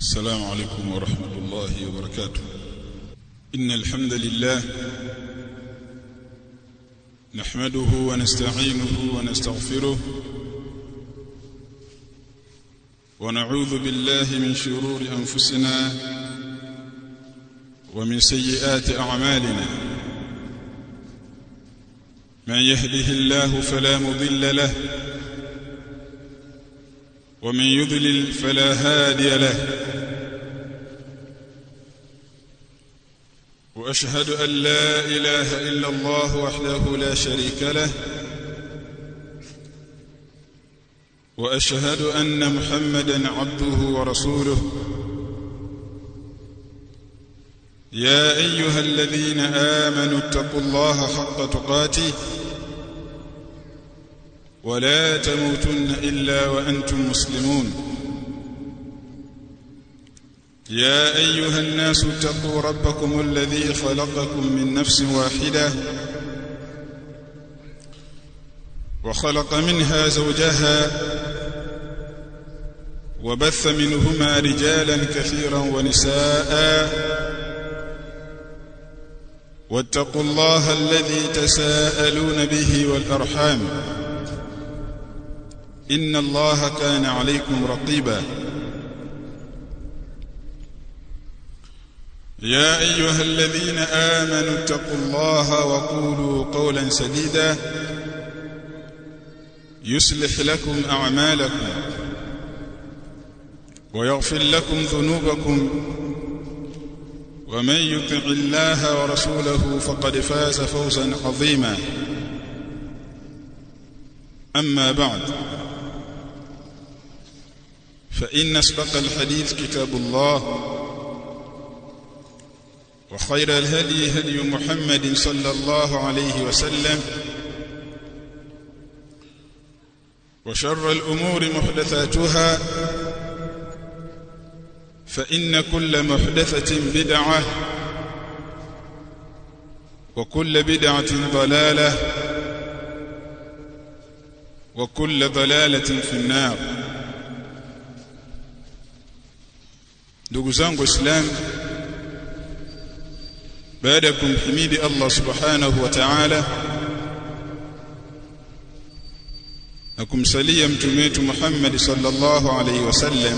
السلام عليكم ورحمة الله وبركاته إن الحمد لله نحمده ونستعينه ونستغفره ونعوذ بالله من شرور أنفسنا ومن سيئات أعمالنا من يهده الله فلا مضل له ومن يضلل فلا هادي له واشهد ان لا اله الا الله وحده لا شريك له واشهد ان محمدا عبده ورسوله يا ايها الذين امنوا اتقوا الله حق تقاته ولا تموتن الا وانتم مسلمون يا ايها الناس اتقوا ربكم الذي خلقكم من نفس واحده وخلق منها زوجها وبث منهما رجالا كثيرا ونساء واتقوا الله الذي تساءلون به والارحام ان الله كان عليكم رقيبا يا ايها الذين امنوا اتقوا الله وقولوا قولا سديدا يصلح لكم اعمالكم ويغفر لكم ذنوبكم ومن يطع الله ورسوله فقد فاز فوزا عظيما اما بعد فان اسبق الحديث كتاب الله وخير الهدي هدي محمد صلى الله عليه وسلم وشر الأمور محدثاتها فإن كل محدثة بدعة وكل بدعة ضلالة وكل ضلالة في النار ndugu zangu islam baada ya kumhimidi Allah subhanahu wa ta'ala na kumsalia mtume wetu Muhammad sallallahu alaihi wasallam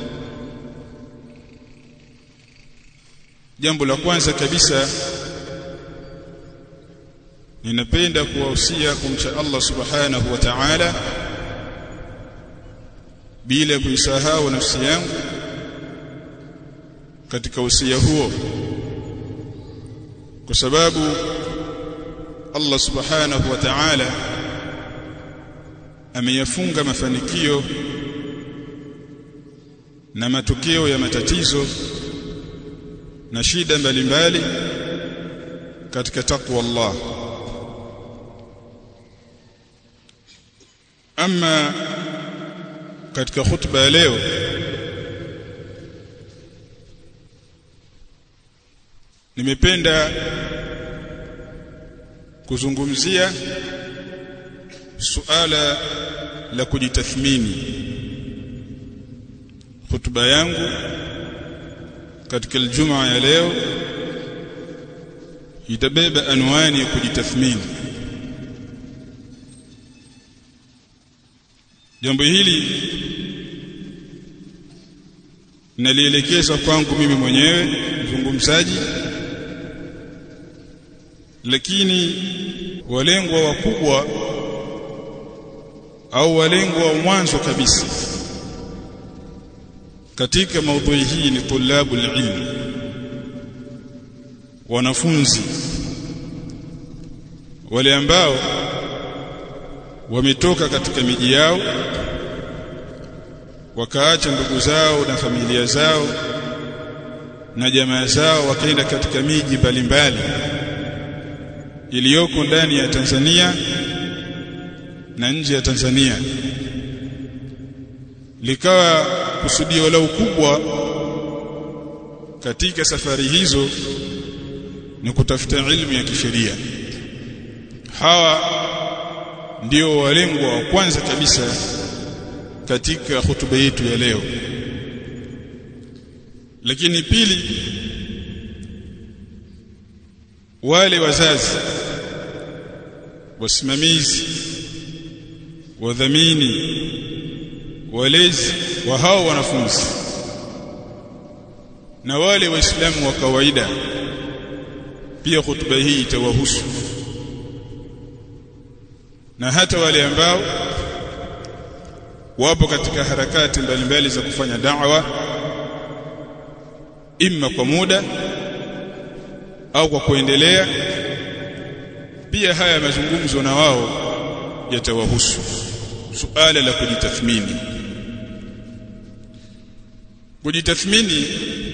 jambo la kwanza kabisa ninapenda kuwahusia kumcha Allah subhanahu wa ta'ala bila kuisahau nafsi yangu katika usia huo kwa sababu Allah subhanahu wa ta'ala ameyafunga mafanikio na matokeo ya matatizo na shida mbalimbali katika takwa Allah ama katika khutba ya leo nimependa kuzungumzia suala la kujitathmini hutuba yangu katika Ijumaa ya leo itabeba anwani ya kujitathmini jambo hili nalielekeza kwangu mimi mwenyewe mzungumzaji lakini walengwa wakubwa au walengwa wa mwanzo kabisa katika maudhui hii ni tulabu ilmi wanafunzi wale ambao wametoka katika miji yao wakaacha ndugu zao na familia zao na jamaa zao wakaenda katika miji mbalimbali iliyoko ndani ya Tanzania na nje ya Tanzania likawa kusudio la ukubwa katika safari hizo ni kutafuta ilmu ya kisheria hawa ndio walengwa wa kwanza kabisa katika hutuba yetu ya leo lakini pili wale wazazi wasimamizi wadhamini walezi wa hao wanafunzi na wale waislamu wa kawaida pia hutuba hii itawahusu na hata wale ambao wapo katika harakati mbalimbali za kufanya da'wa imma kwa muda au kwa kuendelea pia haya mazungumzo na wao yatawahusu suala la kujitathmini kujitathmini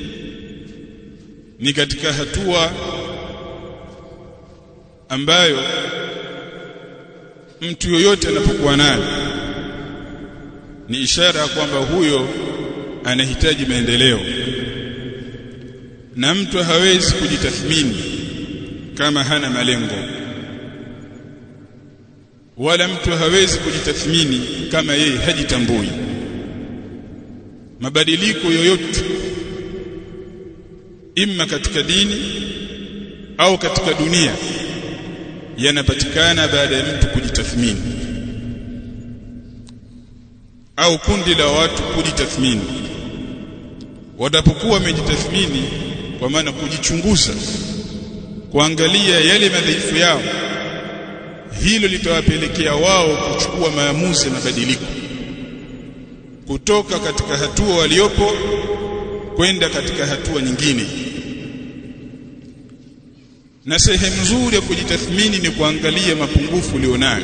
ni katika hatua ambayo mtu yoyote anapokuwa nayo ni ishara kwamba huyo anahitaji maendeleo na mtu hawezi kujitathmini kama hana malengo wala mtu hawezi kujitathmini kama yeye hajitambui mabadiliko yoyote imma katika dini au katika dunia yanapatikana baada ya mtu kujitathmini au kundi la watu kujitathmini watapokuwa wamejitathmini kwa maana kujichunguza kuangalia yale madhaifu yao hilo litawapelekea wao kuchukua maamuzi ya mabadiliko kutoka katika hatua waliopo kwenda katika hatua nyingine na sehemu nzuri ya kujitathmini ni kuangalia mapungufu ulionayo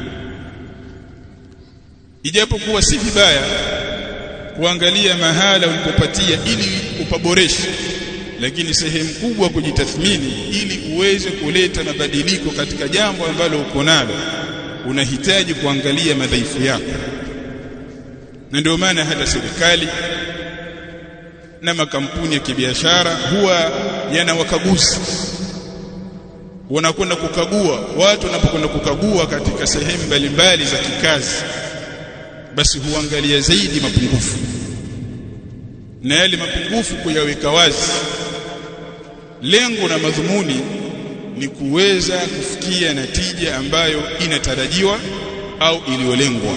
ijapokuwa si vibaya kuangalia mahala ulipopatia ili upaboreshe lakini sehemu kubwa kujitathmini ili uweze kuleta mabadiliko katika jambo ambalo uko nalo unahitaji kuangalia madhaifu yako na ndio maana hata serikali na makampuni ya kibiashara huwa yana wakaguzi wanakwenda kukagua watu wanapokwenda kukagua katika sehemu mbalimbali za kikazi basi huangalia zaidi mapungufu na yale mapungufu kuyaweka wazi lengo na madhumuni ni kuweza kufikia natija ambayo inatarajiwa au iliyolengwa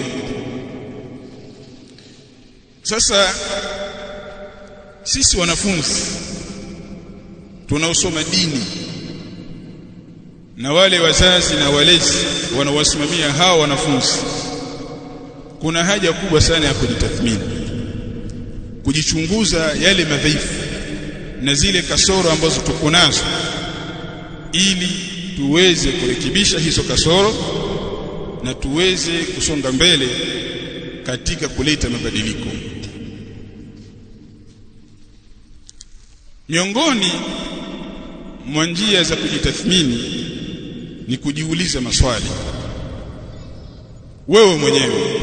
sasa sisi wanafunzi tunaosoma dini na wale wazazi na walezi wanawasimamia hawa wanafunzi kuna haja kubwa sana ya kujitathmini kujichunguza yale madhaifu na zile kasoro ambazo tuko nazo ili tuweze kurekebisha hizo kasoro na tuweze kusonga mbele katika kuleta mabadiliko miongoni mwa njia za kujitathmini ni kujiuliza maswali wewe mwenyewe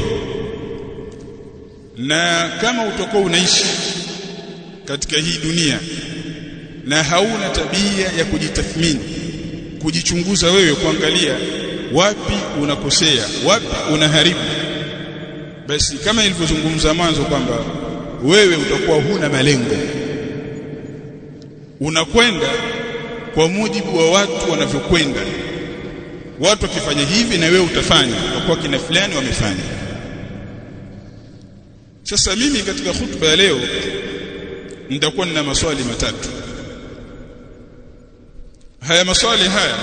na kama utakuwa unaishi katika hii dunia na hauna tabia ya kujitathmini kujichunguza wewe kuangalia wapi unakosea wapi unaharibu basi kama nilivyozungumza mwanzo kwamba wewe utakuwa huna malengo unakwenda kwa mujibu wa watu wanavyokwenda watu wakifanya hivi na wewe utafanya kwa kina fulani wamefanya sasa mimi katika hutuba ya leo nitakuwa nina maswali matatu haya maswali haya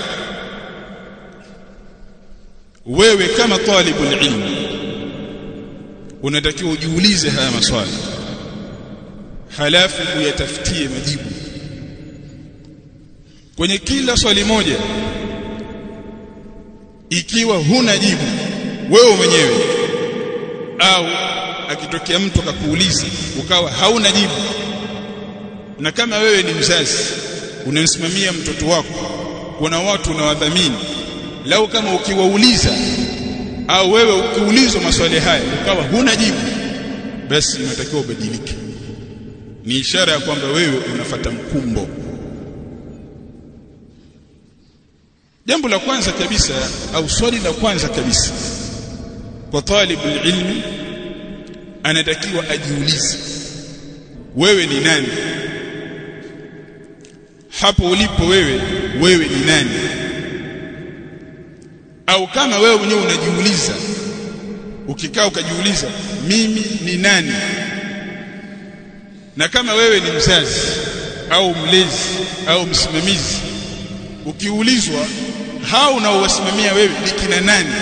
wewe kama talibul ilmi unatakiwa ujiulize haya maswali halafu uyatafutie majibu kwenye kila swali moja ikiwa huna jibu wewe mwenyewe au akitokea mtu akakuuliza ukawa hauna jibu na kama wewe ni mzazi unamsimamia mtoto wako kuna watu unawadhamini lau kama ukiwauliza au wewe ukiulizwa maswali haya ukawa huna jibu basi unatakiwa ubadilike ni ishara ya kwamba wewe unafata mkumbo jambo la kwanza kabisa au swali la kwanza kabisa kwa talibul ilmi anatakiwa ajiulize wewe ni nani hapo ulipo wewe wewe ni nani au kama wewe mwenyewe unajiuliza ukikaa ukajiuliza mimi ni nani na kama wewe ni mzazi au mlezi au msimamizi ukiulizwa hao unaowasimamia wewe ni kina nani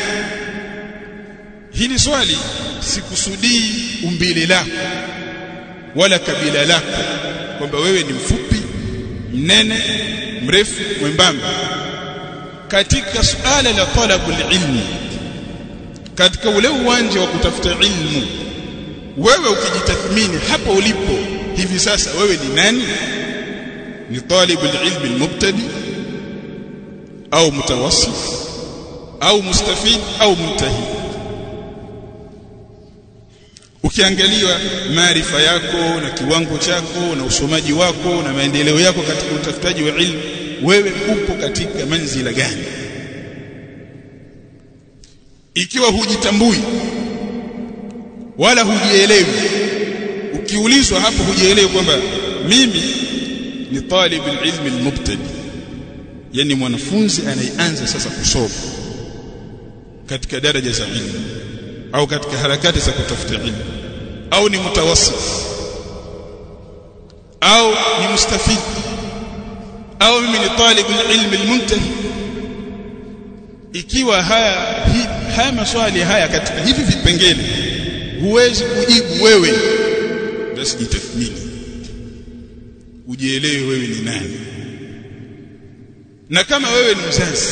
hili swali sikusudii umbile lako wala kabila lako kwamba wewe ni mfupi mnene mrefu mwembamba katika suala la talabul ilmi katika ule uwanja wa kutafuta ilmu wewe ukijitathmini hapo ulipo hivi sasa wewe ni nani ni talibul ilmi almubtadi au mutawassit au mustafid au muntahi ukiangalia maarifa yako na kiwango chako na usomaji wako na maendeleo yako katika utafutaji wa ilmu wewe upo katika manzila gani ikiwa hujitambui wala hujielewi ukiulizwa hapo hujielewi kwamba mimi ni talib ilmi almubtadi yani mwanafunzi anayeanza sasa kusoma katika daraja za ilmu au katika harakati za kutafuta ilmu au ni mutawassit au ni mustafid au mimi ni talib ilmi almuntahi ikiwa haya hi, haya maswali haya katika hivi vipengele huwezi kujibu wewe basi jitathmini ujielewe wewe ni nani na kama wewe ni mzazi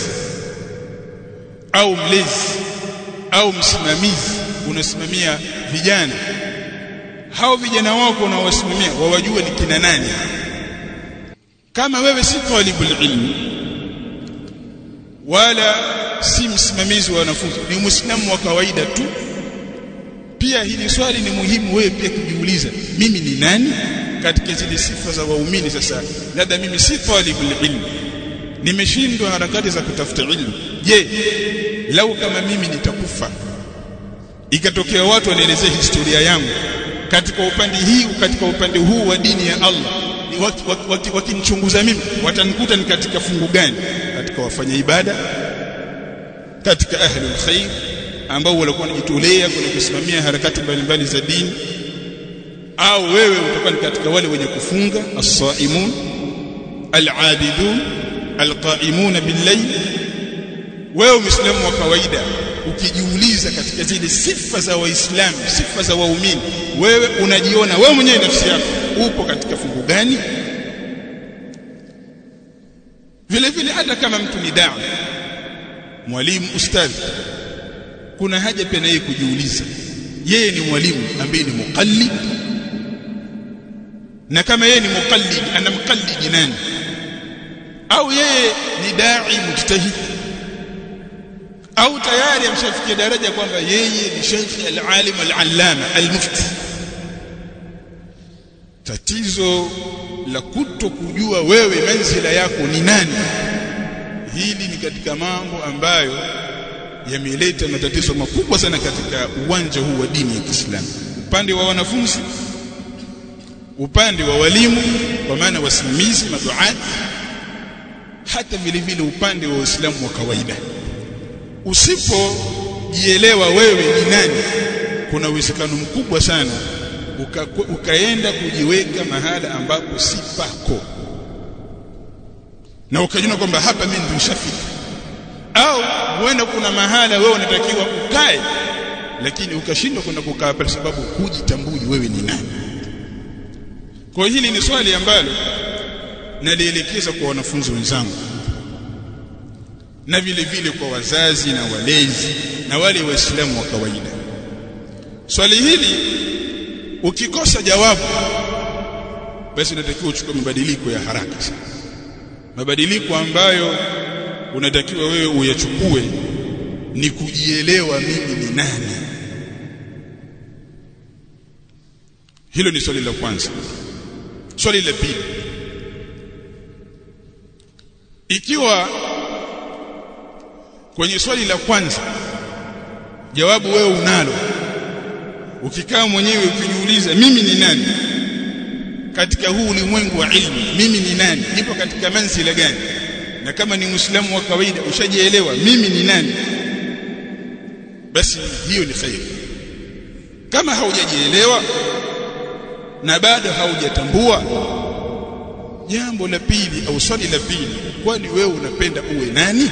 au mlezi au msimamizi unasimamia vijana hao vijana wako unaowasimamia wawajue ni kina nani kama wewe si talibul ilmi wala si msimamizi wa wanafunzi ni muislamu wa kawaida tu pia hili swali ni muhimu wewe pia kujiuliza mimi ni nani katika zile sifa za waumini sasa labda mimi si talibul ilmi nimeshindwa harakati za kutafuta ilmu je lau kama mimi nitakufa ikatokea watu wanaelezea historia yangu katika upande hii katika upande huu wa dini ya Allah wakinichunguza mimi watanikuta ni katika fungu gani katika wafanya ibada katika ahlul khair ambao walikuwa wanajitolea kwenye kusimamia harakati mbalimbali za dini au wewe utakuwa ni katika wale wenye kufunga as-saimun al-abidun al-qaimun bil-layl wewe muislamu wa kawaida ukijiuliza katika zile sifa za waislamu sifa za waumini wewe unajiona wewe mwenyewe nafsi yako upo katika fungu gani vile vile hata kama mtu ni dawa mwalimu ustadhi kuna haja pia na yeye kujiuliza yeye ni mwalimu ambaye ni muqallid na kama yeye ni muqallid anamqallid nani au yeye ni dai mujtahid au tayari ameshafikia daraja kwamba yeye ni sheikh al-alim al-allama al-mufti tatizo la kuto kujua wewe manzila yako ni nani hili ni katika mambo ambayo yameleta matatizo makubwa sana katika uwanja huu wa dini ya Kiislamu upande wa wanafunzi upande wa walimu kwa maana wasimamizi maduati hata vile vile upande wa Uislamu wa kawaida usipojielewa wewe ni nani kuna uwezekano mkubwa sana uka, ukaenda kujiweka mahala ambapo si pako na ukajiona kwamba hapa mimi ndio nishafika au huenda kuna mahala wewe unatakiwa ukae lakini ukashindwa kwenda kukaa pale sababu hujitambui wewe ni nani kwa hili ni swali ambalo nalielekeza kwa wanafunzi wenzangu na vile vile kwa wazazi na walezi na wale waislamu wa kawaida swali hili ukikosa jawabu basi unatakiwa uchukue mabadiliko ya haraka sana mabadiliko ambayo unatakiwa wewe uyachukue ni kujielewa mimi ni nani hilo ni swali la kwanza swali la pili ikiwa kwenye swali la kwanza jawabu wewe unalo ukikaa mwenyewe ukijiuliza mimi ni nani katika huu ulimwengu wa ilmu mimi ni nani nipo katika manzila gani na kama ni muislamu wa kawaida ushajielewa mimi ni nani basi hiyo ni khair kama haujajielewa na bado haujatambua jambo la pili au swali la pili kwani wewe unapenda uwe nani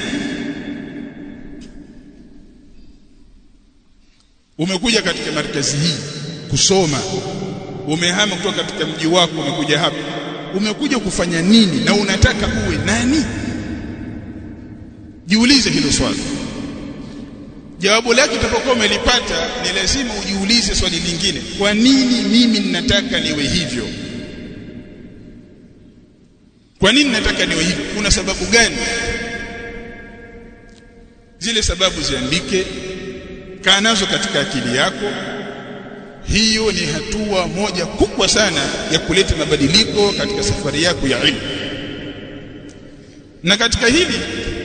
umekuja katika markazi hii kusoma umehama kutoka katika mji wako umekuja hapa umekuja kufanya nini na unataka uwe nani jiulize hilo swali jawabu lake utapokuwa umelipata ni lazima ujiulize swali lingine kwa nini mimi ninataka niwe hivyo kwa nini nataka niwe hivyo kuna sababu gani zile sababu ziandike kaa nazo katika akili yako hiyo ni hatua moja kubwa sana ya kuleta mabadiliko katika safari yako ya ilmu na katika hili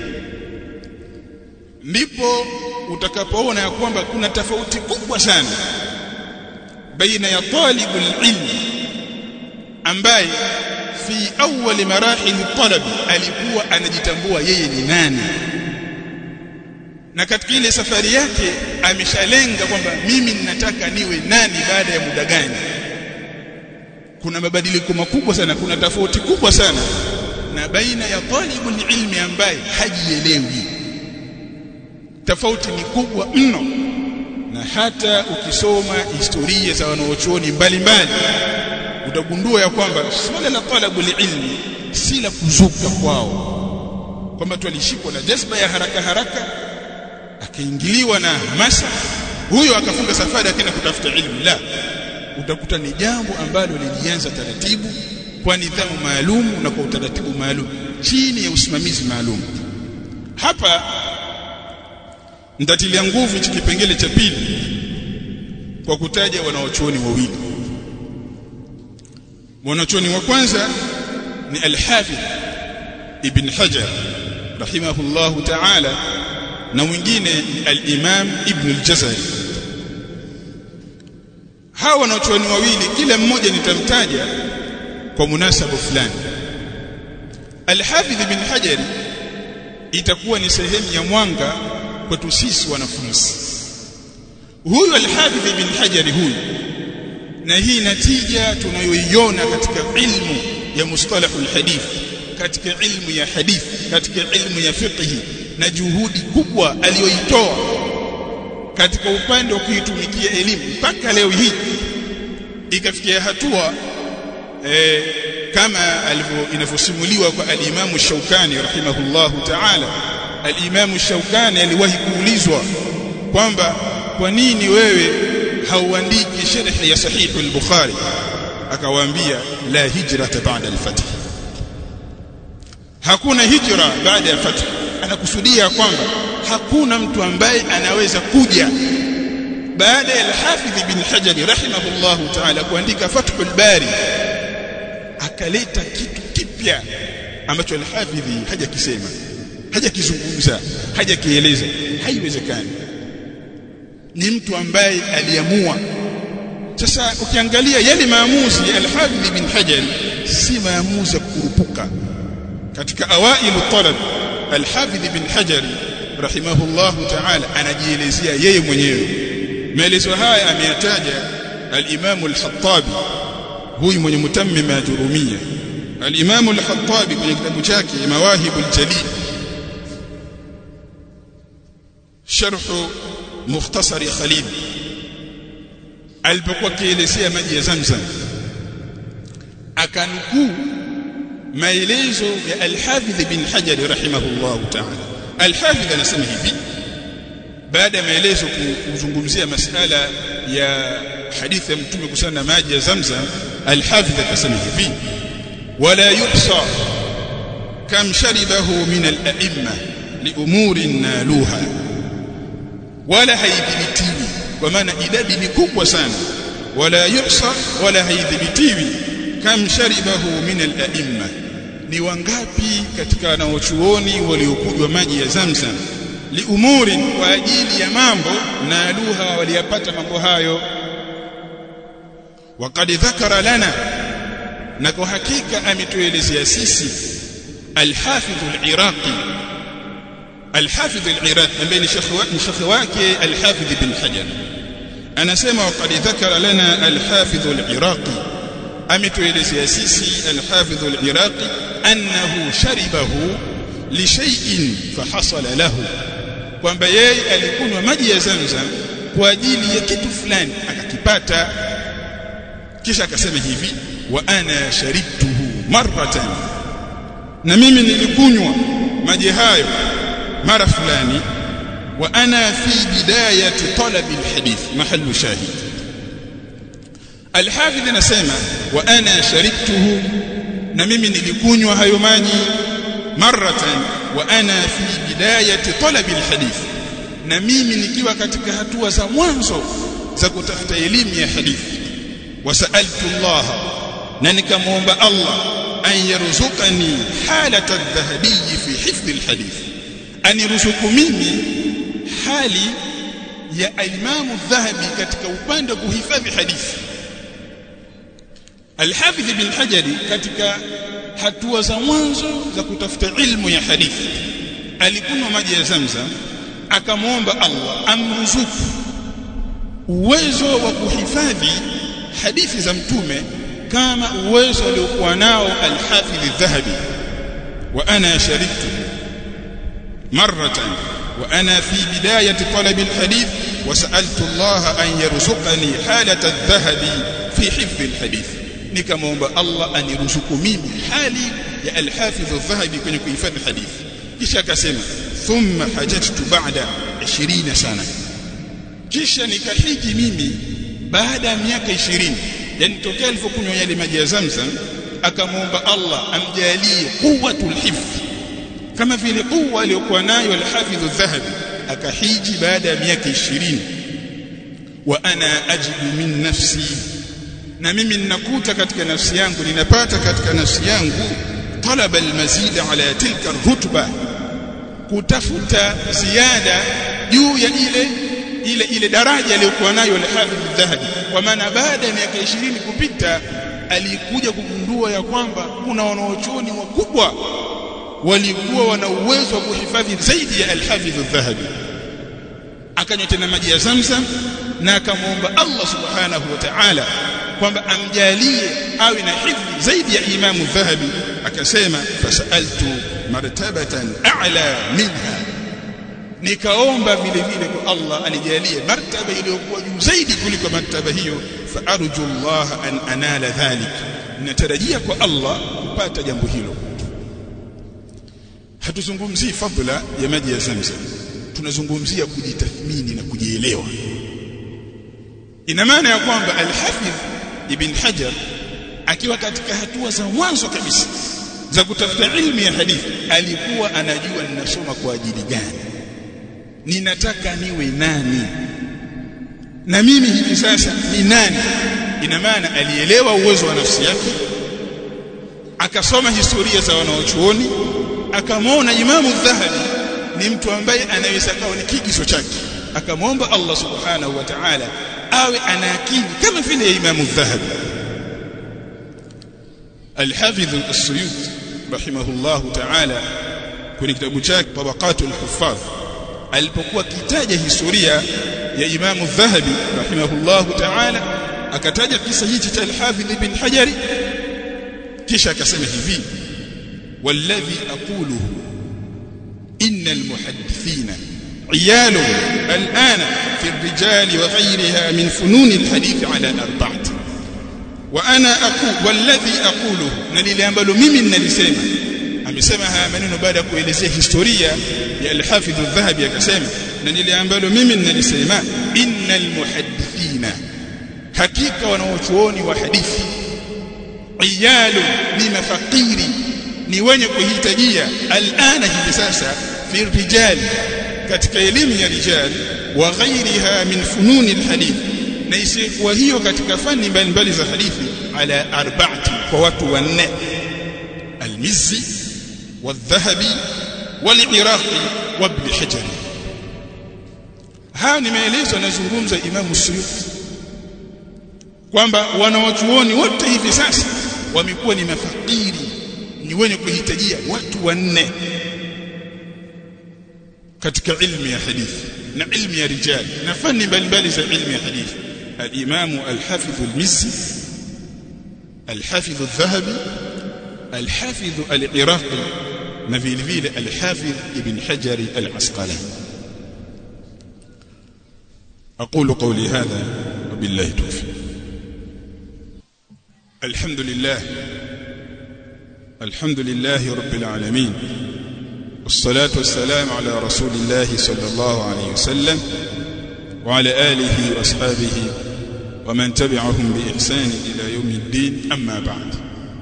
ndipo utakapoona ya kwamba kuna tofauti kubwa sana baina ya talibul ilmi ambaye fi awwal marahil talab alikuwa anajitambua yeye ni nani na katika ile safari yake ameshalenga kwamba mimi ninataka niwe nani baada ya muda gani kuna mabadiliko makubwa sana kuna tofauti kubwa sana na baina ya talibul ilmi ambaye hajielewi tofauti ni kubwa mno na hata ukisoma historia za wanaochuoni mbalimbali utagundua ya kwamba swala la talabul ilmi si la kuzuka kwao kwamba tulishikwa na jazba ya haraka haraka akaingiliwa na hamasa huyo akafunga safari akaenda kutafuta ilmu la utakuta ni jambo ambalo lilianza taratibu kwa nidhamu maalum na kwa utaratibu maalum chini ya usimamizi maalum hapa nitatilia nguvu hichi kipengele cha pili kwa kutaja wanaochuoni wawili mwanachuoni wa kwanza ni al-Hafidh Ibn Hajar rahimahullahu ta'ala na mwingine ni al-Imam Ibn al-Jazari hawa wanachuoni wawili kila mmoja nitamtaja kwa munasaba fulani al-Hafidh Ibn Hajar itakuwa ni sehemu ya mwanga kwetu sisi wanafunzi huyu al-Hafidh Ibn Hajar huyu na hii natija tunayoiona katika ilmu ya mustalahul hadith katika ilmu ya hadith katika ilmu ya fiqh na juhudi kubwa aliyoitoa katika upande wa kuitumikia elimu mpaka leo hii ikafikia hatua e, kama alivyo inavyosimuliwa kwa al-Imam Shaukani rahimahullahu ta'ala al-Imam Shaukani aliwahi kuulizwa kwamba kwa nini wewe hauandiki sharh ya sahih al-Bukhari akawaambia la hijrata ba'da al-fath hakuna hijra baada ya fath anakusudia kwamba hakuna mtu ambaye anaweza kuja baada ya al-Hafidh ibn Hajar rahimahullahu ta'ala kuandika Fathul Bari akaleta kitu kipya ambacho al-Hafidh hajakisema hajakizungumza hajakieleza haiwezekani ni mtu ambaye aliamua sasa ukiangalia yale maamuzi ya al-Hafidh ibn Hajar si maamuzi ya kukurupuka katika awailu talab al-Hafidh ibn Hajar rahimahullahu ta'ala anajielezea yeye mwenyewe maelezo haya ameyataja al-Imam al-Khattabi huyu mwenye mutammima ya Jurumia al-Imam al-Khattabi kwenye kitabu chake Mawahibul Jalil sharh mukhtasari Khalil alipokuwa kielezea maji ya Zamzam akanukuu maelezo ya al-Hafidh bin Hajar rahimahullahu ta'ala al-Hafidh anasema hivi baada ya maelezo kuzungumzia masala ya hadithi ya mtume kuhusiana na maji ya Zamzam al-Hafidh akasema hivi wala yuhsa kam sharibahu min al-a'imma li umurin naluha wala haidhibitiwi kwa maana idadi ni kubwa sana wala yuhsa wala haidhibitiwi kam sharibahu min al-a'imma ni wangapi katika wanaochuoni waliokunywa maji ya Zamzam liumuri kwa ajili ya mambo na luha waliyapata mambo hayo waqad dhakara lana na kwa hakika ametuelezea sisi al-Hafidh al-Iraqi al-Hafidh al-Iraqi ambaye ni shekhi wake al-Hafidh ibn Hajar anasema waqad dhakara lana al-Hafidh al-Iraqi ametuelezea sisi al-Hafidh al-Iraqi annahu sharibahu li shay'in fahasala lahu kwamba yeye alikunywa maji ya Zamzam kwa ajili ya kitu fulani akakipata kisha akasema hivi wa ana sharibtuhu marratan na mimi nilikunywa maji hayo mara fulani wa ana fi bidayati talabi alhadith mahallu shahid alhafidh anasema wa ana sharibtuhu na mimi nilikunywa hayo maji marratan wa ana fi bidayati talabi alhadith na mimi nikiwa katika hatua za mwanzo za kutafuta elimu ya hadithi wasaltu Allah na nikamwomba Allah an yarzuqani halata adh-dhahabi fi hifdh alhadith aniruzuku mimi hali ya Imam Dhahabi katika upande wa kuhifadhi hadithi Al-Hafidh ibn Hajar katika hatua za mwanzo za kutafuta ilmu ya hadithi alikunywa maji ya Zamzam akamwomba Allah amruzuku uwezo wa kuhifadhi hadithi za mtume kama uwezo aliokuwa nao al-Hafidh adh-Dhahabi wa ana shariktu marratan wa ana fi bidayati talab al-hadith wa sa'altu Allah an yarzuqani halata adh-dhahabi fi hifdh al-hadith nikamwomba Allah aniruzuku mimi hali ya al-Hafidh adh-Dhahabi kwenye kuhifadhi hadithi kisha akasema thumma hajajtu ba'da 20 sana kisha nikahiji mimi baada ya miaka 20 yani tokea alipokunywa yale maji ya Zamzam akamwomba Allah amjalie quwwatul hifdh kama vile quwwa aliyokuwa nayo al-Hafidh adh-Dhahabi akahiji baada ya miaka 20 wa ana ajidu min nafsi na mimi ninakuta katika nafsi yangu ninapata katika nafsi yangu talaba al-mazid ala tilka ar-rutba kutafuta ziada juu ya ile ile ile daraja aliyokuwa nayo al-Hafidh adh-Dhahabi kwa maana baada ya miaka 20 kupita alikuja kugundua ya kwamba kuna wanaochuoni wakubwa walikuwa wana uwezo wa kuhifadhi zaidi ya al-Hafidh adh-Dhahabi akanywa tena maji ya Zamzam na akamwomba Allah subhanahu wa ta'ala kwamba amjalie awe na hifdhi zaidi ya Imam Dhahabi akasema fasaltu martabatan a'la minha nikaomba vile vile kwa Allah anijalie martaba iliyokuwa juu zaidi kuliko martaba hiyo fa arju Allah an anala dhalik natarajia kwa Allah kupata jambo hilo hatuzungumzii fadhila ya maji ya Zamzam tunazungumzia kujitathmini na kujielewa ina maana ya kwamba al-Hafidh Ibn Hajar akiwa katika hatua za mwanzo kabisa za kutafuta ilmu ya hadithi alikuwa anajua ninasoma kwa ajili gani ninataka niwe nani na mimi hivi sasa ni nani ina maana alielewa uwezo wa nafsi yake akasoma historia za wanaochuoni akamwona Imamu Dhahabi ni mtu ambaye anaweza kawa ni kigizo chake akamwomba Allah subhanahu wa ta'ala awe ana akili kama vile ya Imamu Dhahabi Al-Hafidh As-Suyuti rahimahullahu ta'ala kwenye kitabu chake Tabaqatul Huffaz alipokuwa kitaja historia ya Imamu Dhahabi rahimahullahu ta'ala akataja kisa hichi cha Al-Hafidh Ibn Hajari kisha akasema hivi والذي أقوله إن المحدثين عيال الآن في الرجال وغيرها من فنون الحديث على أربعة وأنا أقول والذي أقوله نلي أمبلو ممن نلسيما amesema haya maneno baada ya kuelezea historia ya al-Hafidh al-Dhahabi akasema na niliambalo mimi ninalisema innal muhaddithina hakika wanaochuoni wa hadithi iyalu ni mafakiri ni wenye kuhitajia alana hivi sasa fi rijali katika elimu ya rijal wa ghairiha min fununi alhadith na isiyokuwa hiyo katika fani mbalimbali za hadithi ala arba'ati kwa watu wanne almizzi والذهبي والعراقي وابن حجر haya ni maelezo yanazungumza Imam Suyuti kwamba wanawachuoni wote hivi sasa wamekuwa ni mafakiri ni wenye kuhitajia watu wanne katika ilmu ya hadithi na ilmu ya rijal na fani mbalimbali za ilmu ya hadithi al-Imam al-Hafidh al-Mizzi al-Hafidh al-Dhahabi al-Hafidh al-Iraqi na vile vile al-Hafidh Ibn Hajar al-Asqalani أقول قولي هذا وبالله توفيق الحمد لله الحمد لله رب العالمين والصلاة والسلام على رسول الله صلى الله عليه وسلم وعلى آله وأصحابه ومن تبعهم بإحسان إلى يوم الدين أما بعد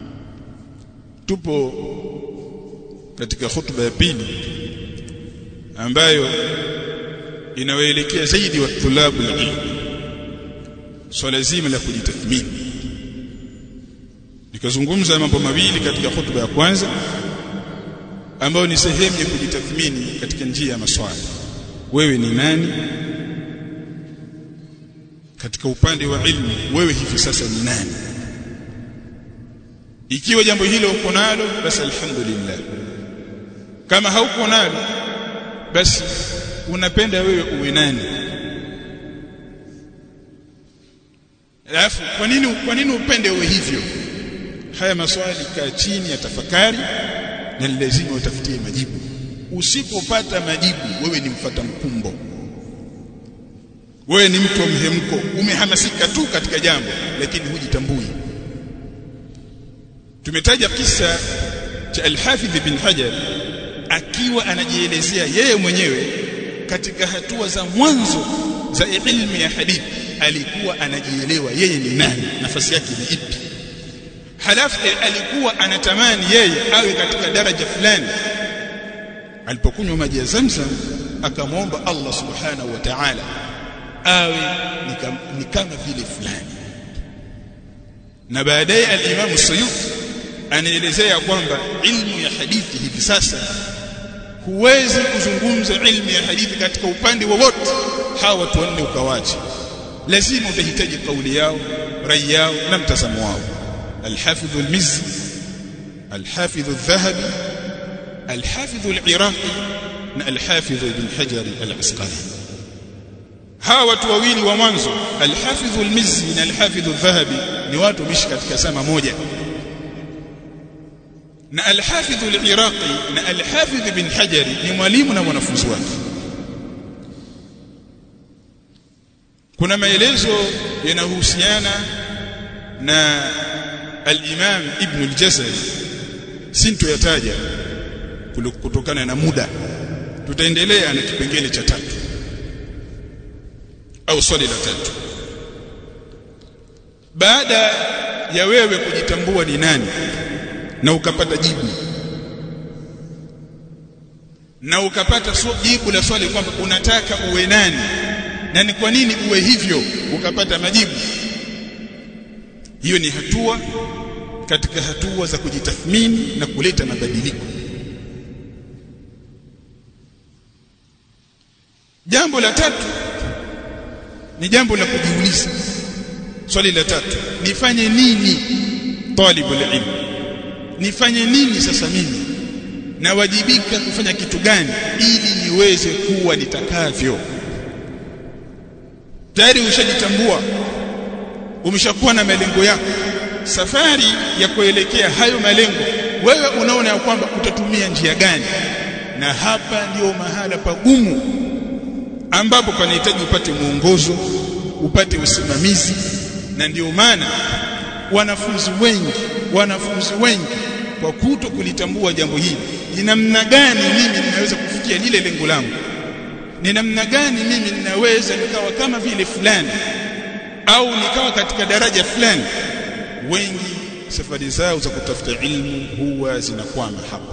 tupo katika khutba ya pili ambayo inawaelekea zaidi wa tulabu ilmi swala zima la kujitathmini nikazungumza mambo mawili katika khutba ya kwanza ambayo ni sehemu ya kujitathmini katika njia ya maswali wewe ni nani katika upande wa ilmu wewe hivi sasa ni nani ikiwa jambo hilo uko nalo basi alhamdulillah kama hauko nalo basi unapenda wewe uwe nani alafu kwa nini kwa nini upende uwe hivyo haya maswali kaa chini ya tafakari na lazima utafutie majibu usipopata majibu wewe ni mfata mkumbo wewe ni mtu wa mhemko umehamasika tu katika jambo lakini hujitambui tumetaja kisa cha al-Hafidh bin Hajar akiwa anajielezea yeye mwenyewe katika hatua za mwanzo za ilmu ya hadithi alikuwa anajielewa yeye ni nani nafasi yake ni ipi halafu alikuwa anatamani yeye awe katika daraja fulani alipokunywa maji ya Zamzam akamwomba Allah subhanahu wa ta'ala awe ni kama vile fulani na baadaye al-Imam Suyuti anaelezea kwamba ilmu ya hadithi hivi sasa huwezi kuzungumza ilmu ya hadithi katika upande wowote hawa watu wanne ukawache lazima utahitaji kauli yao rai yao na mtazamo wao الحافظ المزي الحافظ الذهبي الحافظ العراقي الحافظ ابن حجر العسقلاني hawa watu wawili wa mwanzo alhafidh almizzi na alhafidh aldhahabi ni watu mishi katika sama moja na alhafidh aliraqi na alhafidh ibn hajari ni mwalimu na mwanafunzi wake kuna maelezo yanayohusiana na al-Imam Ibn al-Jazari sintoyataja kutokana na muda tutaendelea na kipengele cha tatu au swali la tatu baada ya wewe kujitambua ni nani na ukapata jibu na ukapata jibu la swali kwamba unataka uwe nani na ni kwa nini uwe hivyo ukapata majibu hiyo ni hatua katika hatua za kujitathmini na kuleta mabadiliko jambo la tatu ni jambo la kujiuliza swali la tatu nifanye nini talibu ilm nifanye nini sasa mimi nawajibika kufanya kitu gani ili niweze kuwa nitakavyo tayari ushajitambua umeshakuwa na malengo yako safari ya kuelekea hayo malengo wewe unaona ya kwamba utatumia njia gani na hapa ndio mahala pagumu ambapo panahitaji upate mwongozo upate usimamizi na ndio maana wanafunzi wengi wanafunzi wengi kwa kuto kulitambua jambo hili ni namna gani mimi ninaweza kufikia lile lengo langu ni namna gani mimi ninaweza nikawa kama vile fulani au nikawa katika daraja fulani wengi safari zao za kutafuta ilmu huwa zinakwama hapa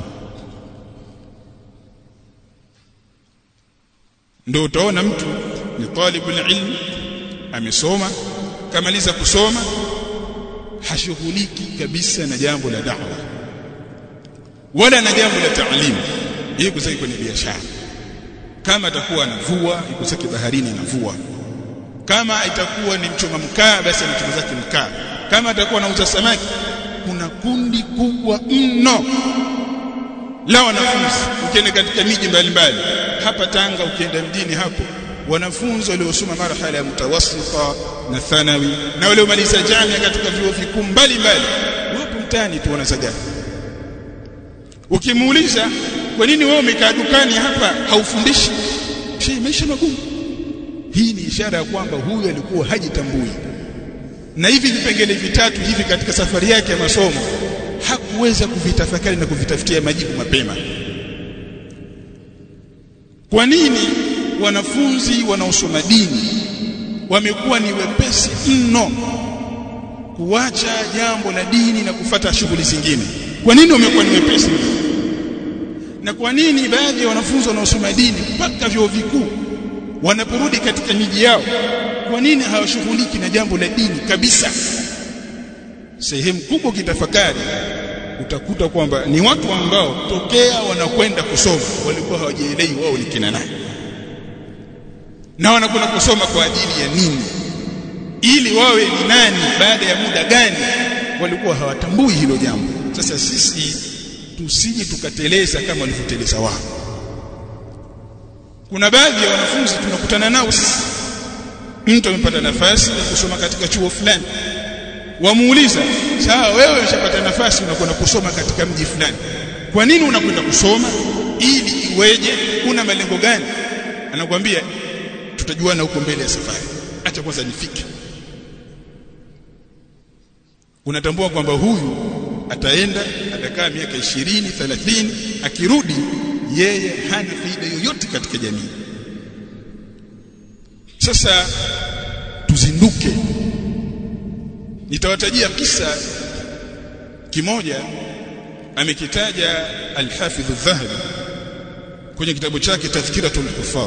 ndio utaona mtu ni talibul ilm amesoma kamaliza kusoma hashughuliki kabisa na jambo la da'wa wala na jambo la taalimu yeye kusaki kwenye biashara kama atakuwa anavua yuko zake baharini anavua kama itakuwa ni mchoma mkaa basi anachoma zake mkaa kama atakuwa anauza samaki kuna kundi kubwa mno la wanafunzi ukienda katika miji mbalimbali hapa Tanga ukienda mjini hapo wanafunzi waliosoma marhala ya mutawassita na thanawi na waliomaliza jamia katika vyuo vikuu mbalimbali wapo mtaani tu wanazagana ukimuuliza kwa nini wewe umekaa dukani hapa haufundishi shi maisha magumu hii ni ishara ya kwamba huyu alikuwa hajitambui na hivi vipengele vitatu hivi katika safari yake ya masomo hakuweza kuvitafakari na kuvitafutia majibu mapema kwa nini wanafunzi wanaosoma dini wamekuwa ni wepesi mno kuacha jambo la dini na kufata shughuli zingine kwa nini wamekuwa ni wepesi na kwa nini baadhi ya wanafunzi wanaosoma dini mpaka vyuo vikuu wanaporudi katika miji yao kwa nini hawashughuliki na jambo la dini kabisa sehemu kubwa kitafakari utakuta kwamba ni watu ambao tokea wanakwenda kusoma walikuwa hawajielewi wao ni kina nani na wanakwenda kusoma kwa ajili ya nini ili wawe ni nani baada ya muda gani walikuwa hawatambui hilo jambo sasa sisi tusije tukateleza kama walivyoteleza wao kuna baadhi ya wanafunzi tunakutana nao sisi mtu amepata nafasi ya kusoma katika chuo fulani wamuuliza sawa wewe umeshapata nafasi unakwenda kusoma katika mji fulani kwa nini unakwenda kusoma ili iweje una malengo gani anakuambia tutajuana huko mbele ya safari acha kwanza nifike unatambua kwamba huyu ataenda atakaa miaka 20 30 akirudi yeye hana faida yoyote katika jamii sasa tuzinduke nitawatajia kisa kimoja amekitaja al-Hafidh al-Dhahabi kwenye kitabu chake Tadhkiratul Huffaz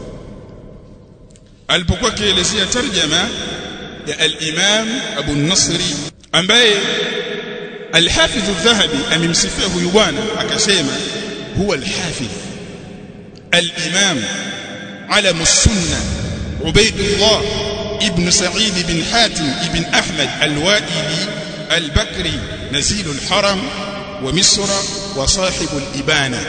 alipokuwa akielezea tarjama ya al-Imam Abu Nasri ambaye al-Hafidh al-Dhahabi amemsifia huyu bwana akasema huwa al-Hafidh al-Imam علم السنة عبيد الله ابن سعيد بن حاتم ابن أحمد الوائلي البكري نزيل الحرم ومصر وصاحب الإبانة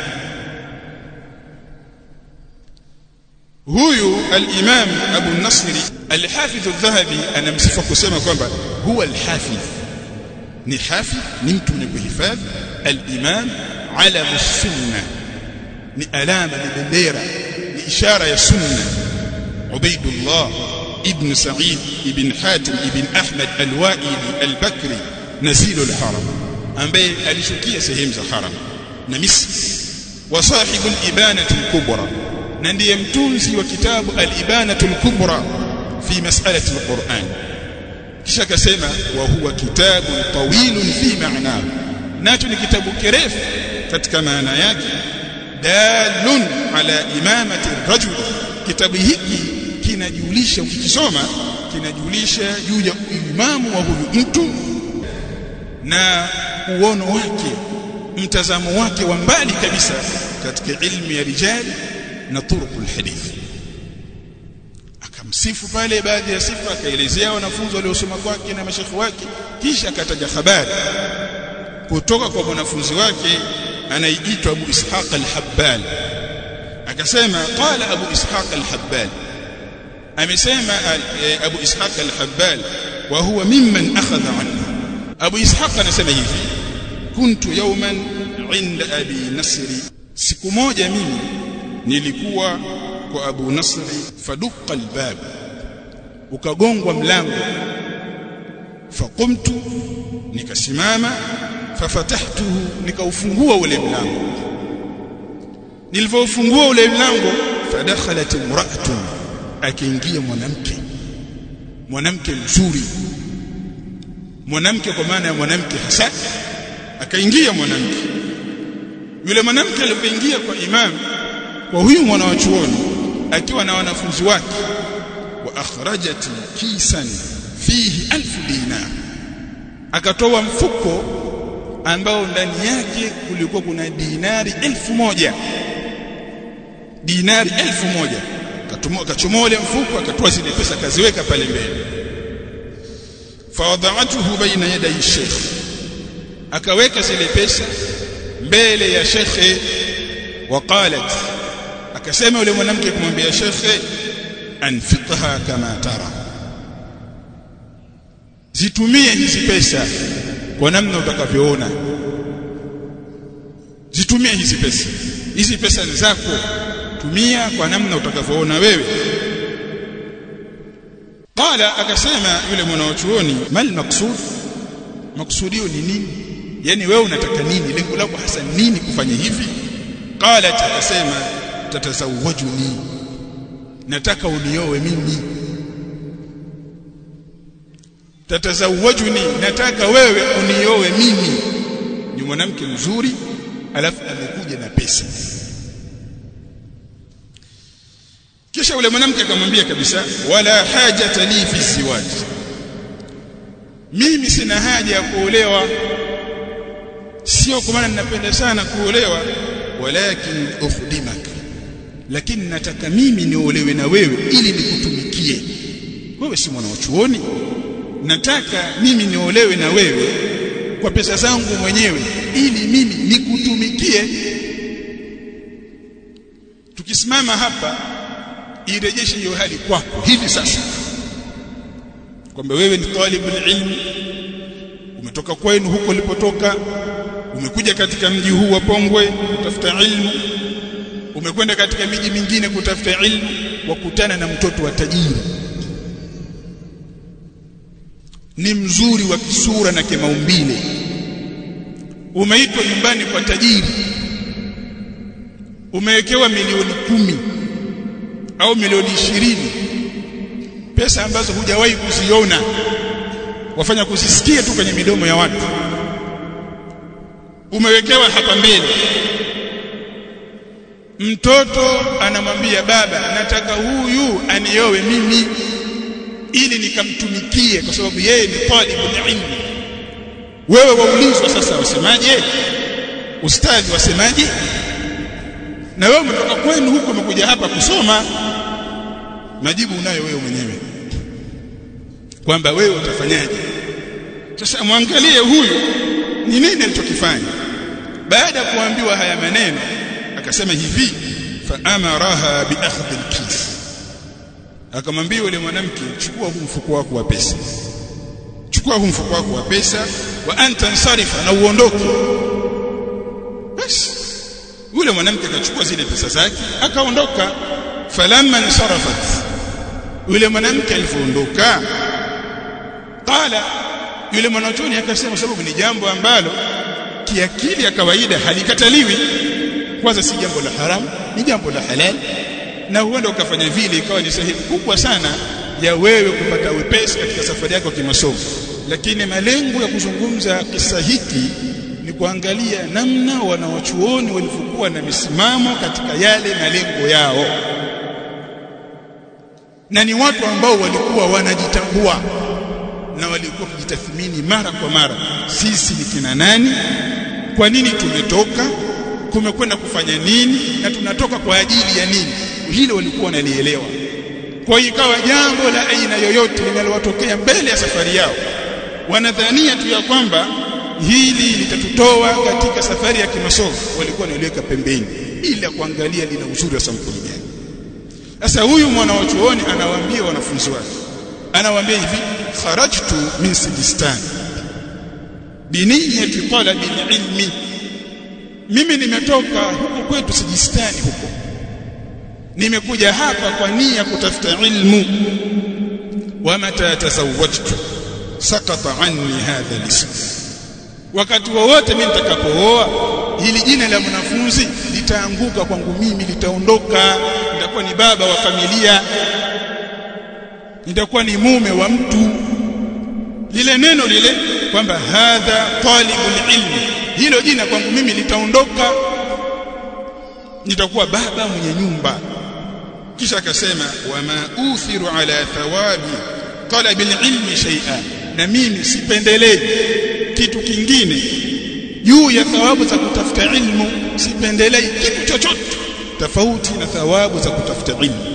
huyu al-Imam Abu Nasri al-Hafidh al-Dhahabi anamsifa kusema kwamba huwa al-Hafidh ni hafidh ni mtu mwenye kuhifadhi al-Imam alam sunna ni alama ni bendera ni ishara ya sunna Ubaidullah ibn Sa'id ibn Hatim ibn Ahmad al-Wa'ili al-Bakri nazilu al-Haram ambaye alishukia sehemu za haram na Misri wa sahibu al-Ibanati al-Kubra na ndiye mtunzi wa kitabu al-Ibanatu al-Kubra fi mas'alati al-Qur'an kisha akasema wa huwa kitabu tawilun fi ma'nahu nacho ni kitabu kirefu katika maana yake dalun ala imamati rajul kitabu hiki kinajulisha ukikisoma kinajulisha juu ya imamu wa huyu mtu na uono wake mtazamo wake wa mbali kabisa katika ilmu ya rijali na turuqul hadith akamsifu pale baadhi ya sifa akaelezea wanafunzi waliosoma kwake na mashekhi wake kisha akataja habari kutoka kwa mwanafunzi wake anayeitwa Abu Ishaq al-Habbal akasema qala Abu Ishaq al-Habbal amesema Abu Ishaq al-Habbal wa huwa mimman akhadha anhu Abu Ishaq anasema hivi kuntu yawman inda Abi Nasri siku moja mimi nilikuwa kwa Abu Nasri faduqa albab ukagongwa mlango faqumtu nikasimama fafatahtuhu nikaufungua ule mlango nilivyofungua ule mlango fadakhalat imra'atun akaingia mwanamke mwanamke mzuri mwanamke kwa maana ya mwanamke hasa akaingia mwanamke yule mwanamke alipoingia kwa imam kwa huyu mwana wa chuoni akiwa na wanafunzi wake wa akhrajat kisan fihi alfu dinar akatoa mfuko ambao ndani yake kulikuwa kuna dinari elfu moja dinari elfu moja akachomoa ule mfuko akatoa zile pesa akaziweka pale mbele fawadha'atuhu baina yaday sheikh akaweka zile pesa mbele ya shekhe waqalat akasema yule mwanamke kumwambia shekhe anfiqha kama tara zitumie hizi pesa kwa namna utakavyoona zitumie hizi pesa hizi pesa ni zako tumia kwa namna utakavyoona wewe qala akasema yule mwanachuoni mal maqsud maksudio ni nini yani wewe unataka nini lengo lako hasa nini kufanya hivi qala akasema tatazawajuni nataka unioe mimi tatazawajuni nataka wewe unioe mimi ni mwanamke mzuri alafu amekuja na pesa kisha yule mwanamke akamwambia kabisa wala hajata li fi ziwaj mimi sina haja ya kuolewa sio kwa maana ninapenda sana kuolewa walakin ukhdimak lakini nataka mimi niolewe na wewe ili nikutumikie wewe si mwana wa chuoni nataka mimi niolewe na wewe kwa pesa zangu mwenyewe ili mimi nikutumikie tukisimama hapa irejeshe hiyo hali kwako hivi sasa kwamba wewe ni talibul ilmi umetoka kwenu huko ulipotoka umekuja katika mji huu wa Pongwe kutafuta ilmu umekwenda katika miji mingine kutafuta ilmu wakutana na mtoto wa tajiri ni mzuri wa kisura na kimaumbile umeitwa nyumbani kwa tajiri umewekewa milioni kumi au milioni ishirini pesa ambazo hujawahi kuziona wafanya kuzisikia tu kwenye midomo ya watu umewekewa hapa mbele mtoto anamwambia baba nataka huyu aniowe mimi ili nikamtumikie kwa sababu yeye ni talibul ilmi wewe waulizwa sasa wasemaje ustadhi wasemaje na wewe umetoka kwenu huko umekuja hapa kusoma majibu unayo wewe mwenyewe kwamba wewe utafanyaje sasa mwangalie huyu ni nini alichokifanya baada ya kuambiwa haya maneno akasema hivi fa amaraha bi akhdhi al-kis akamwambia yule mwanamke chukua huu mfuko wako wa pesa chukua huu mfuko wako wa pesa wa anta nsarifa na uondoke basi yule mwanamke akachukua zile pesa zake akaondoka falamma nsarafat yule mwanamke alipoondoka qala yule mwanachoni akasema sababu ni jambo ambalo kiakili ya kawaida halikataliwi kwanza si jambo la haramu ni jambo la halal na huenda ukafanya vile ikawa ni sehemu kubwa sana ya wewe kupata wepesi katika safari yako kimasomo lakini malengo ya kuzungumza kisa hiki ni kuangalia namna wanawachuoni walivyokuwa na misimamo katika yale malengo yao na ni watu ambao walikuwa wanajitambua na walikuwa kujitathmini mara kwa mara sisi ni kina nani kwa nini tumetoka kumekwenda kufanya nini na tunatoka kwa ajili ya nini hilo walikuwa wanalielewa kwa hiyo ikawa jambo la aina yoyote linalowatokea mbele ya safari yao wanadhania tu ya kwamba hili litatutoa katika safari ya kimasomo walikuwa wanaliweka pembeni ili kuangalia lina uzuri wa sampuli gani sasa huyu mwana wa chuoni anawaambia wanafunzi wake anawaambia hivi kharajtu min sijistan biniyati talabi ilmi mimi nimetoka huko kwetu sijistani huko nimekuja hapa kwa nia kutafuta ilmu wa mata tazawwajtu sakata anni hadha lism wakati wowote mimi nitakapooa hili jina la mwanafunzi litaanguka kwangu mimi litaondoka nitakuwa ni baba wa familia nitakuwa ni mume wa mtu lile neno lile kwamba hadha talibul ilmi hilo jina kwangu mimi litaondoka nitakuwa baba mwenye nyumba kisha akasema wama uthiru ala thawabi talabil ilmi shay'a na mimi sipendelei kitu kingine juu ya thawabu za kutafuta ilmu sipendelei kitu chochote tofauti na thawabu za kutafuta ilmu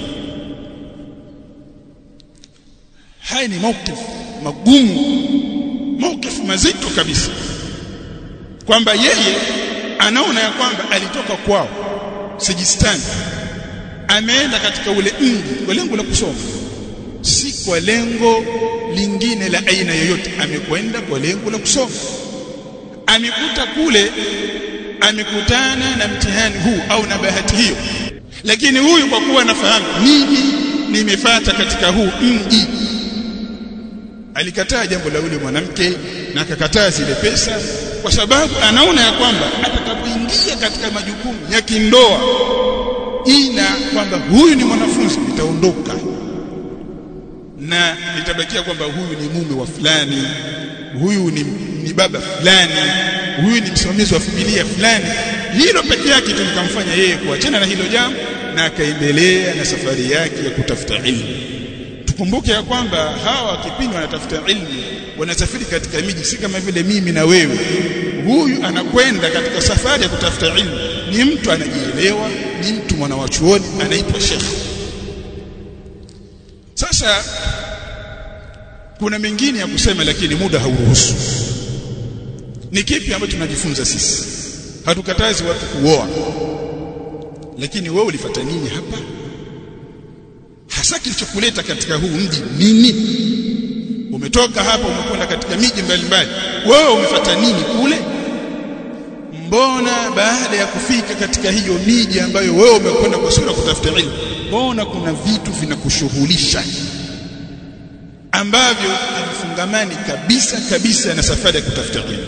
haya ni mawqif magumu mawqif mazito kabisa kwamba yeye anaona ya kwamba alitoka kwao Sijistani ameenda katika ule mji kwa lengo la kusoma si kwa lengo lingine la aina yoyote amekwenda kwa lengo la kusoma amekuta kule amekutana na mtihani huu au na bahati hiyo lakini huyu kwa kuwa anafahamu miji nimefata katika huu mji alikataa jambo la yule mwanamke na akakataa zile pesa kwa sababu anaona ya kwamba atakapoingia katika majukumu ya kindoa ina kwamba huyu ni mwanafunzi nitaondoka na nitabakia kwamba huyu ni mume wa fulani huyu ni, ni baba fulani huyu ni msimamizi wa familia fulani hilo pekee yake tu likamfanya yeye kuachana na hilo jambo na akaendelea na safari yake ya kutafuta ilmu tukumbuke ya kwamba hawa kipindi wanatafuta ilmu wanasafiri katika miji si kama vile mimi na wewe huyu anakwenda katika safari ya kutafuta ilmu ni mtu anajielewa ni mtu mwana wa chuoni anaitwa shekh sasa kuna mengine ya kusema lakini muda hauruhusu ni kipi ambacho tunajifunza sisi hatukatazi watu kuoa lakini wewe ulifuata nini hapa hasa kilichokuleta katika huu mji nini umetoka hapa umekwenda katika miji mbalimbali wewe umefuata nini kule mbona baada ya kufika katika hiyo miji ambayo wewe umekwenda kwa sura kutafuta ilmu mbona kuna vitu vinakushughulisha ambavyo havifungamani kabisa kabisa na safari ya kutafuta ilmu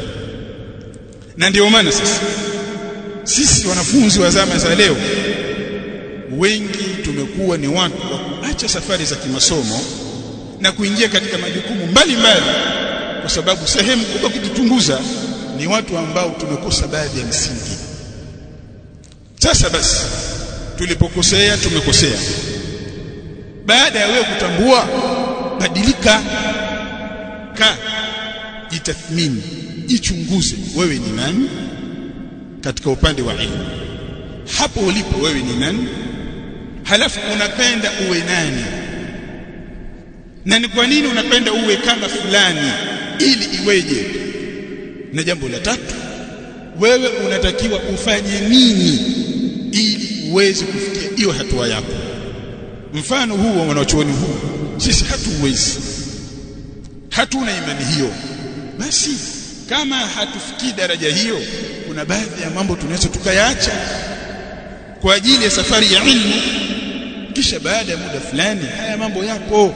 na ndio maana sisi sisi wanafunzi wa zama za leo wengi tumekuwa ni watu wa kuacha safari za kimasomo na kuingia katika majukumu mbalimbali kwa sababu sehemu kubwa kujichunguza ni watu ambao tumekosa baadhi ya msingi sasa basi tulipokosea tumekosea baada ya wewe kutambua badilika ka jitathmini jichunguze wewe ni nani katika upande wa elimu hapo ulipo wewe ni nani halafu unapenda uwe nani na ni kwa nini unapenda uwe kama fulani ili iweje na jambo la tatu wewe unatakiwa ufanye nini ili uweze kufikia hiyo hatua yako mfano huu wa wanachuoni huu sisi hatuwezi hatuna imani hiyo basi kama hatufikii daraja hiyo kuna baadhi ya mambo tunaweza tukayaacha kwa ajili ya safari ya ilmu kisha baada ya muda fulani haya mambo yapo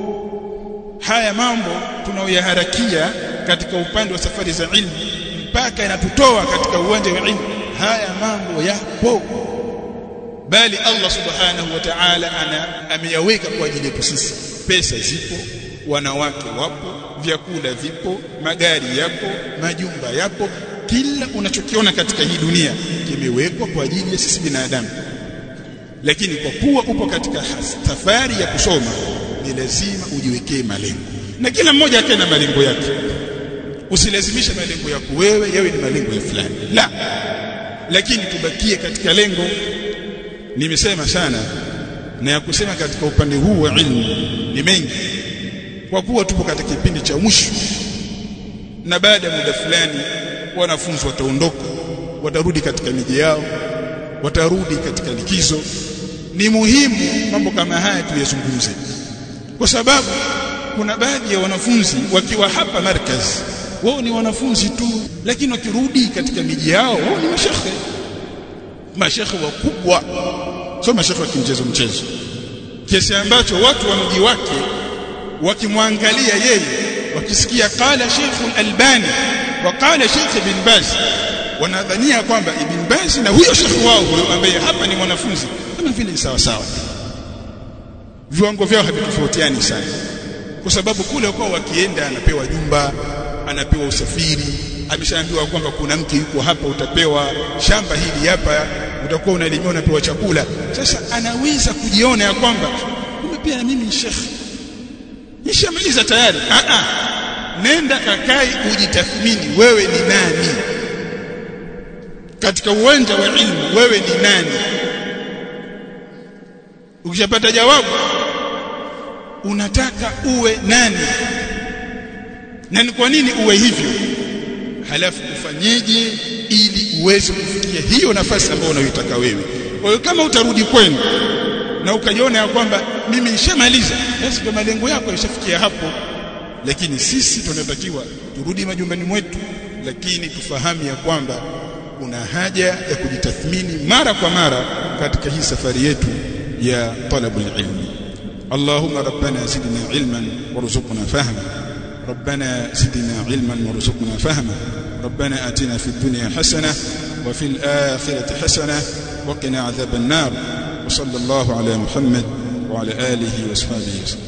haya mambo tunaoyaharakia katika upande wa safari za ilmu mpaka yanatutoa katika uwanja wa ilmu haya mambo yapo bali Allah subhanahu wa ta'ala ana ameyaweka kwa ajili yetu sisi pesa zipo wanawake wapo vyakula vipo magari yapo majumba yapo kila unachokiona katika hii dunia kimewekwa kwa ajili ya sisi binadamu lakini kwa kuwa upo katika safari ya kusoma ni lazima ujiwekee malengo na kila mmoja akae na malengo yake usilazimishe malengo yako wewe yawe ni malengo ya fulani la lakini tubakie katika lengo nimesema sana na ya kusema katika upande huu wa ilmu ni mengi kwa kuwa tupo katika kipindi cha mwisho na baada ya muda fulani wanafunzi wataondoka watarudi katika miji yao watarudi katika likizo ni muhimu mambo kama haya tuyazungumze kwa sababu kuna baadhi ya wanafunzi wakiwa hapa markaz wao ni wanafunzi tu lakini wakirudi katika miji yao wao ni mashekhe mashekhe wakubwa sio mashekhe wa kimchezo mchezo kiasi ambacho watu wa mji wake wakimwangalia yeye wakisikia qala Sheikh Al-Albani wa qala Sheikh Ibn Baz wanadhania kwamba Ibn Baz na huyo Sheikh wao huyo ambaye hapa ni mwanafunzi kama vile ni sawa sawa viwango vyao havitofautiani sana kwa sababu kule kwa wakienda anapewa jumba anapewa usafiri ameshaambiwa kwamba kuna mke yuko hapa utapewa shamba hili hapa utakuwa unalimia unapewa chakula sasa anaweza kujiona ya kwamba kumbe pia na mimi ni shekhi nishamaliza tayari a a nenda kakai ujitathmini wewe ni nani katika uwanja wa ilmu wewe ni nani ukishapata jawabu unataka uwe nani na ni kwa nini uwe hivyo halafu ufanyeje ili uweze kufikia hiyo nafasi ambayo unayoitaka wewe kwa hiyo kama utarudi kwenu na ukajiona ya kwamba mimi nishamaliza basi ndio malengo yako yashafikia hapo lakini sisi tunatakiwa turudi majumbani mwetu lakini tufahamu ya kwamba kuna haja ya kujitathmini mara kwa mara katika hii safari yetu ya talabul ilmi اللهم ربنا زدنا علما وارزقنا فهما ربنا زدنا علما وارزقنا فهما ربنا آتنا في الدنيا حسنة وفي الآخرة حسنة وقنا عذاب النار وصلى الله على محمد وعلى آله وصحبه وسلم